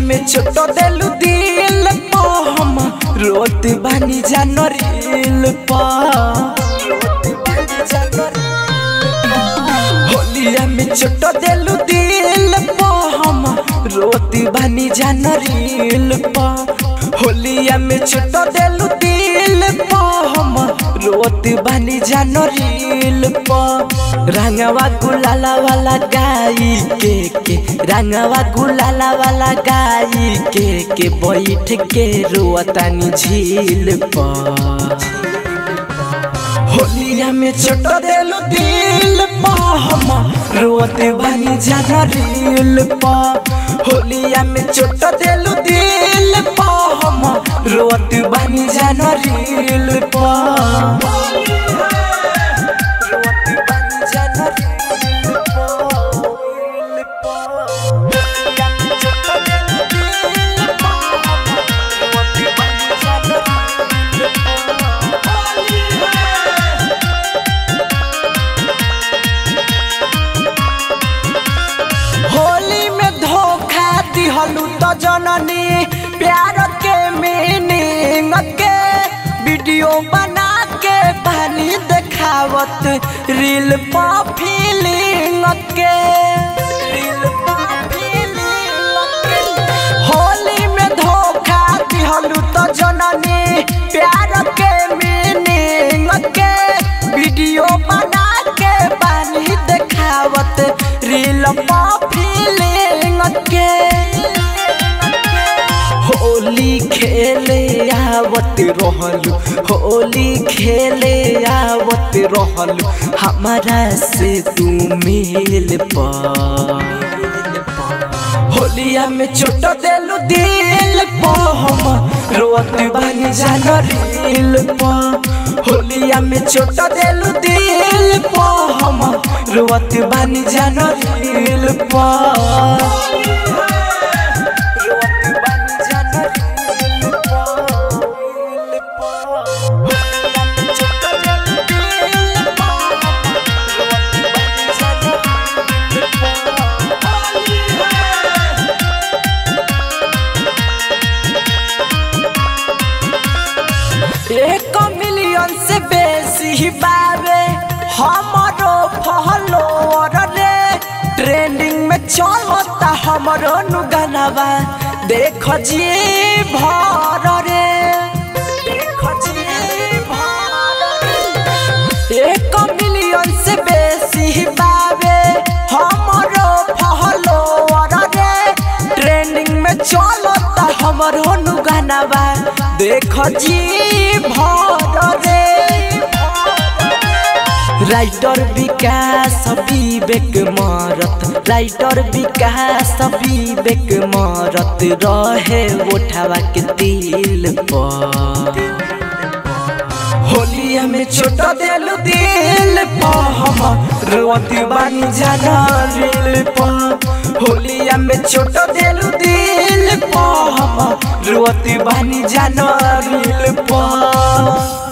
में छोटो देलू दिल पो हम रोत बानी जानो रील पो होलिया में छोटो देलू दिल पो हम रोत बानी जानो रील पो होलिया में छोटो देलू दिल पो हम रोत बानी जानो रील पो रंगवा गुलाला वाला गाई के के रंगवा गुलाला वाला गाई के के बैठ के रोतानी झील पर होलिया में छोट देलू दिल पा हम रोत बानी जाना रील पा होलिया में छोट देलू दिल पा हम रोत बानी जाना रील पा होली में धोखा दिहलू तो जननी प्यार के मीनिंग के वीडियो बना के पानी देखावत रील पा फीलिंग के रील पा फीलिंग के होली में धोखा दिहलू तो जननी प्यार के मीनिंग के वीडियो बना के पानी देखावत रील पा फीलिंग के होली खेले आवत रहलू होली खेले आवत रहलू हमारा से तू मिल पा होलिया में छोट देलू दिल पो हम रोत बन जानो रील पो होलिया में छोट देलू दिल पो हम रोत बन जानो रील पो एक मिलियन से बेसी बावे हमारो फॉलोअर रे ट्रेंडिंग में चलता हमारो नु गानावा देख जी भर रे देख जी भर रे एक मिलियन से बेसी बावे हमारो फॉलोअर रे ट्रेंडिंग में चलता हमारो नु गानावा देख जी भर रे राइटर विकास विवेक मारत राइटर विकास विवेक मारत रहे उठावा के दिल पर होलिया में छोट देलू दिल पा हम रोती बानी जाना रील पा होलिया में छोट देलू दिल पा हम रोती बानी जाना रील पा